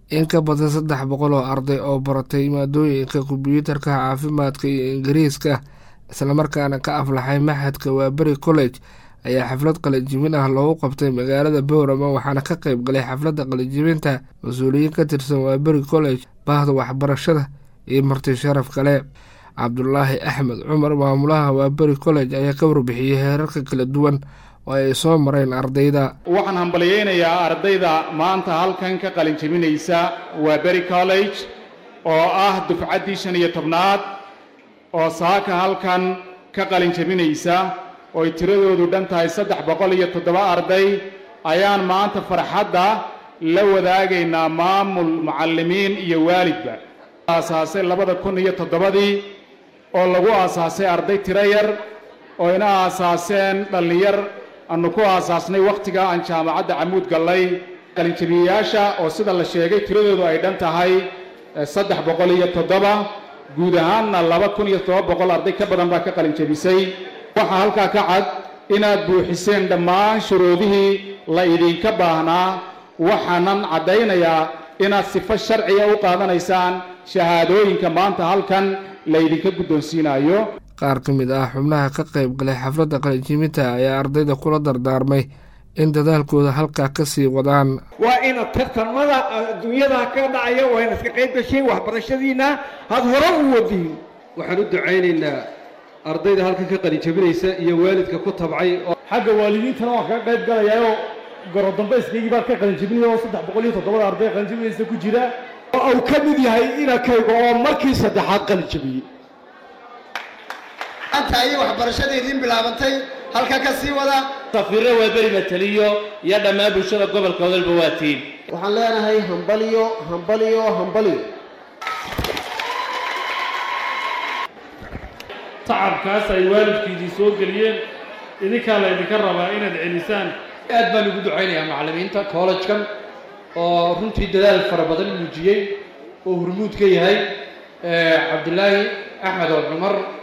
in ka badan saddex boqol oo arday oo baratay maadooyinka kombiyuutarka caafimaadka iyo ingiriiska islamarkaana ka aflaxay maxadka waaberi college ayaa xaflad qalinjibin ah loogu qabtay magaalada bowrama waxaana ka qeyb galay xafladda qalinjibinta mas-uuliyiin ka tirsan waaberi college baahda waxbarashada iyo marti sharaf kale cabdulaahi axmed cumar maamulaha waaberi college ayaa ka warbixiyey heerarka kala duwan oo ay soo mareen ardayda waxaan hambalyaynayaa ardayda maanta halkan ka qalinjabinaysa waaberi college oo ah dufcaddii shan iyo tobnaad oo saaka halkan ka qalinjabinaysa ooy tiradoodu dhan tahay saddex boqol iyo toddoba arday ayaan maanta farxadda la wadaagaynaa maamul mucallimiin iyo waalidba aasaasay labada kun iyo toddobadii oo lagu aasaasay arday tiro yar oo ina aasaaseen dhallinyar aanu ku aasaasnay wakhtiga aan jaamacadda camuud gallay qalinjabiyeyaasha oo sida la sheegay tiradoodu ay dhan tahay saddex boqol iyo toddoba guud ahaanna laba kun iyo toddoba boqol arday ka badan baa ka qalinjabisay waxaa halkaa ka cad inaad buuxiseen dhammaan shuruudihii la idinka baahnaa waxaanan caddaynayaa inaad sifo sharciga u qaadanaysaan shahaadooyinka maanta halkan laydinka guddoonsiinayo qaar ka mid ah xubnaha ka qayb galay xafladda qalinjibinta ayaa ardayda kula dardaarmay in dadaalkooda halkaa ka sii wadaan waa inaad tartamada adduunyada ka dhacaya waa inaad ka qayb gashiin waxbarashadiinna had hore u wadiin waxaan u ducaynaynaa ardayda halkan ka qalinjabinaysa iyo waalidka ku tabcay xagga waalidiintana waan kaga qayb galayaayoo gorodambayskaygii baan ka qalinjabinaya oo saddex boqol iyo toddobada arday qalinjabinaysa ku jira oo uu ka mid yahay inakayga oo markii saddexaad qalinjabiyey anta ayay waxbarashada idiin bilaabantay halka ka sii wada safiirre waaberi mataliyo iyo dhammaan bulshada gobolka odalba waa tiin waxaan leenahay hambaliyo hambaliyo hambaliyo tacabkaas ay waalidkiidii soo geliyeen idinkaa laydinka rabaa inaad celisaan aad baan ugu ducaynayaa macallimiinta kollejkan oo runtii dadaal fara badan muujiyey oo hurmuud ka yahay cabdilaahi axmed oo cumar